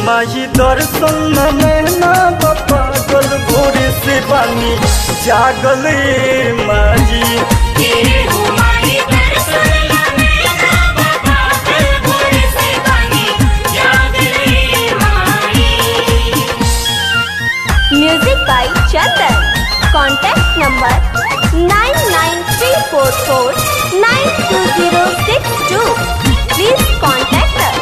माही दर्शन में ना पागल भोरे से बानी जागल ए माही ये हमारी दर्शन लेना बाबा कल भोर से बनी याद रे माई Music by Chandan. Contact number 99344920062. Please contact us.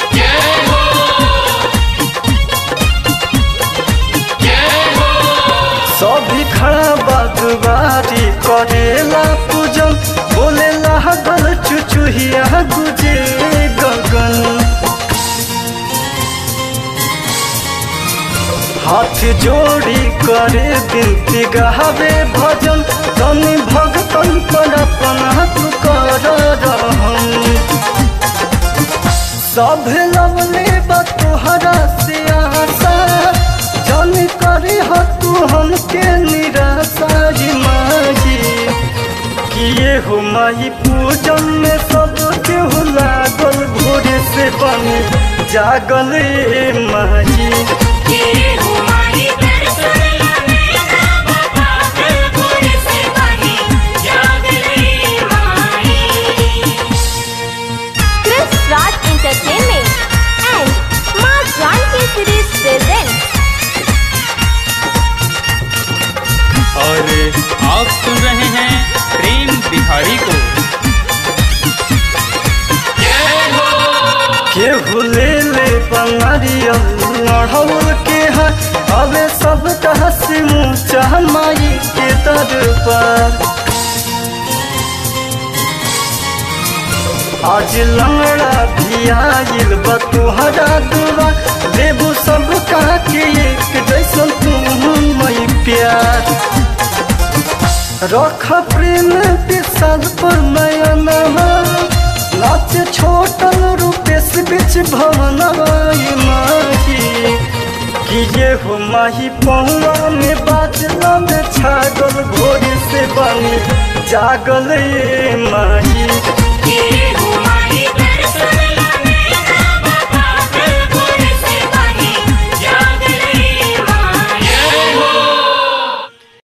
सभी खड़ा बागवारी करेला पूजन बोले लागल चुचुहिया गुजे गगन हाथ जोड़ी करे बिनती गहावे भजन तनि भगतन पर अपना तू कर रहम सब लवले बा तोहरा से आशा जन करे ह तू हमके निराशा ही माही किए हो माही पूजन में सब केहू लागल भोरे से बनी जागल ए माही ये हमारी दर्शन लेना बाबा कल भोर से बनी याद रे माई Chris Raj Entertainment and Ma Janki Series presents और आप सुन रहे हैं प्रेम बिहारी को केहू ले ले बंगारियल लड़ौल के है अबे सब हसी मुँह माई के दरबार आज लंगड़ा भी आइल बा तुहरा दुआ देबू सब कहा के एक जैसन तुम मई प्यार रख प्रेम विशाल पर नयन नाच छोटन रूपेश बिच भवन माही कि ये हो माही पहुआ में बाजला में छागल भोर से बनी जागल ए माही ये